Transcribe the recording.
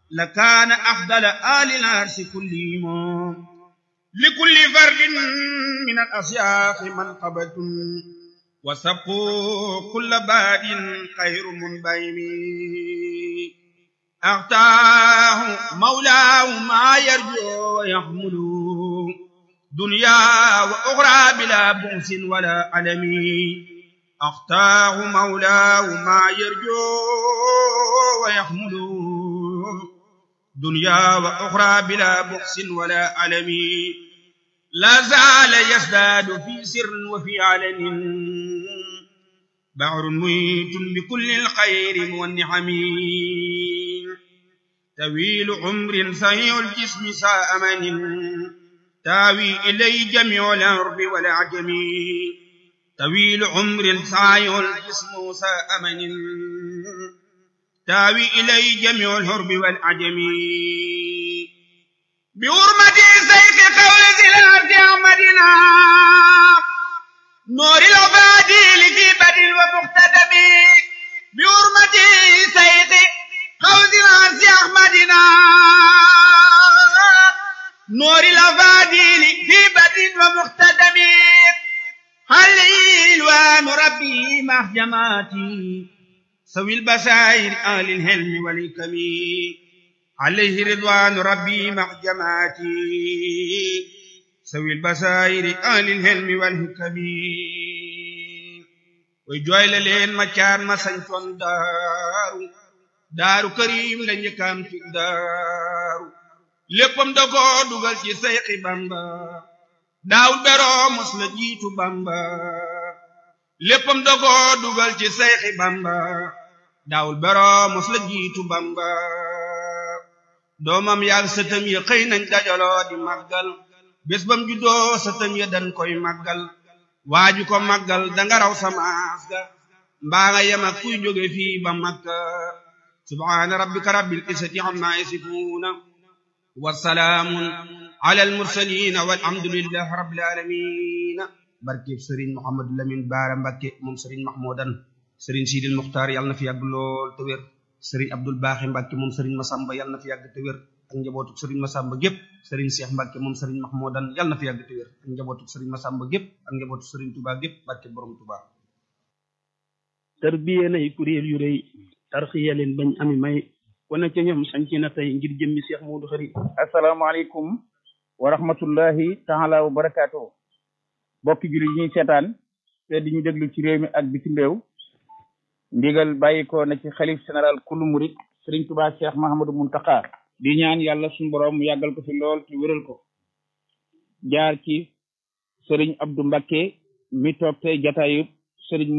لكان أفضل آل العرش كلهم لكل فرد من الأشياخ منقبة وسبقوا كل باد خير منبهم أغتاه مولاه ما يرجو ويحمل دنيا وأخرى بلا بؤس ولا ألم أغتاه مولاه ما يرجو ويحمل دنيا وأخرى بلا بؤس ولا ألم لا زال يزداد في سر وفي علن بحر ميت بكل الخير والنعم طويل عمر سيء الجسم ساء من تاوي إلي جميع الأرض والعجم طويل عمر سعي الجسم ساء من تاوي إلي جميع الهرب والعجم بحرمة سيف قول ذي الأرض أحمدنا نور العبادي في بدل ومقتدم بحرمة سيف قول ذي الأرض أحمدنا نور العبادي في بدل ومقتدم هل وان ربي مع جماعتي سوي البشائر آل الهلم والحكم عليه رضوان ربي مع جماعتي سوي البشائر آل الهلم والحكم وجوي لين ما كان ما سنتون دارو daaru karim la njëkkaam ci daaru léppam da ko dugal ci sayxi bamba daawul beroo mos la jiitu bamba léppam da ko dugal ci sayxi bamba daawul beroo mos la jiitu bamba doomam yaag sëtam ya xëy nañ dajaloo di màggal bés bam juddoo sëtam ya dañ koy màggal waaju ko màggal danga raw samaas ga mbaa nga yem ak kuy jóge fii ba makka subhaana rabbika rabbil izzati amma yasifuuna wa salaamun ala al mursaliin walhamdulillahi rabbil aalamiin barke Serigne Mouhamadou Lamine Baara Mbakke moom Serigne Mahmoudan Serigne Sidil Muxtaar yàlla na fi yàgg lool te wér Serigne Abdul Baaxi Mbakke moom Serigne Masamba yàlla na fi yàgg te wér ak njabootu Serigne Masamba gépp Serigne Cheikh Mbakke moom Serigne Mahmoudan yàlla na fi yàgg te wér ak njabootu Serigne Masamba gépp ak njabootu Serigne Touba gépp barke borom Touba. tarbiye nay kuréel yu rëy tarxiya leen bañ ami may wane ca ñoom sañci na tey ngir jëmmi Cheikh Modou Khari asalaamaaleykum wa rahmatullahi taala wa barakaatu bokki jullit yi ñuy seetaan te di ñu déglu ci réew mi ak bitim réew ndigal bàyyi ko na ci xalif général kullu murit Serigne Touba Cheikh Mahamadou Muntaka di ñaan yàlla suñu borom mu yàggal ko fi lool te wéral ko jaar ci Serigne Abdou Mbacké mi toog tey jataayub Serigne